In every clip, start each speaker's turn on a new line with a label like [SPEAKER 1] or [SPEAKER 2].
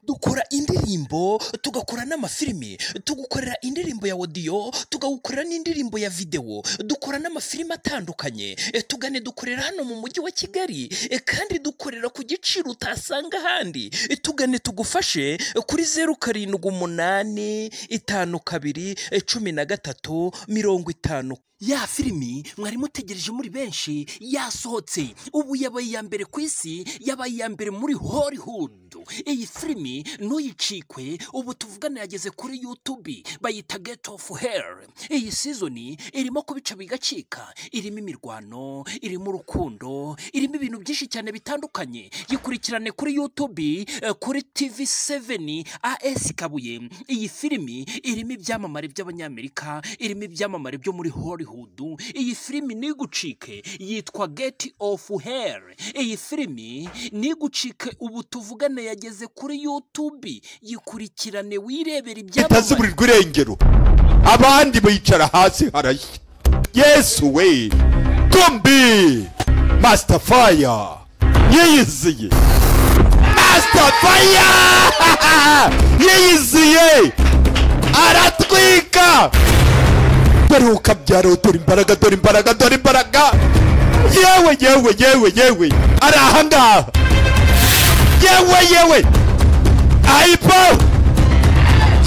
[SPEAKER 1] tugakora indirimbo tugakora n'amafilimi tugukorera indirimbo ya odiyo tugawukorera n'indirimbo ya videwo dukora n'amafilimi atandukanye Eh, tugane dukorera hano mu mujyi wa kigali eh, kandi dukorera ku giciro utasanga ahandi Eh, tugane tugufashe eh, kuri zeru karindwi umunani itanu kabiri eh, cumi na gatatu mirongo itanu
[SPEAKER 2] ya filimi mwari mutegereje muri benshi yasohotse ubu yabaye iya mbere ku isi yabaye iya mbere muri hollywood iyi filimi ntuyicikwe ubu tuvugana yageze kuri youtube bayita get of hell iyi sizoni irimo kubica bigacika irimo imirwano irimo urukundo irimo ibintu byinshi cyane bitandukanye yikurikirane kuri youtube eh, kuri tv 7 as kabuye iyi filimi irimo ibyamamare by'abanyamerika irimo ibyamamare byo muri hollywood iyi filimi nigucike yitwa get of hell iyi filimi nigucike ubu tuvugane yageze kuri youtube yikurikirane wirebera ibyamamare
[SPEAKER 3] itazuburirwa irengero abandi bicara hasi harashya yesu we tumbi masitafaya yiyiziye masitafaya yiyiziye aratwika dore ukabyara dore imbaraga dore imbaraga dore imbaraga yewe yewe yewe yewe ari ahangaha yewe yewe ayipawe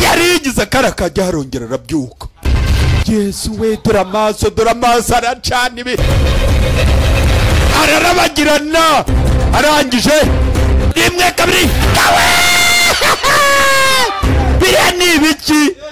[SPEAKER 3] yari yigize akara kajya harongera arabyuka yesu we dore amaso dore amaso aracana ibi ararabagirana arangije rimwe kabiri kawe biriya ni ibiki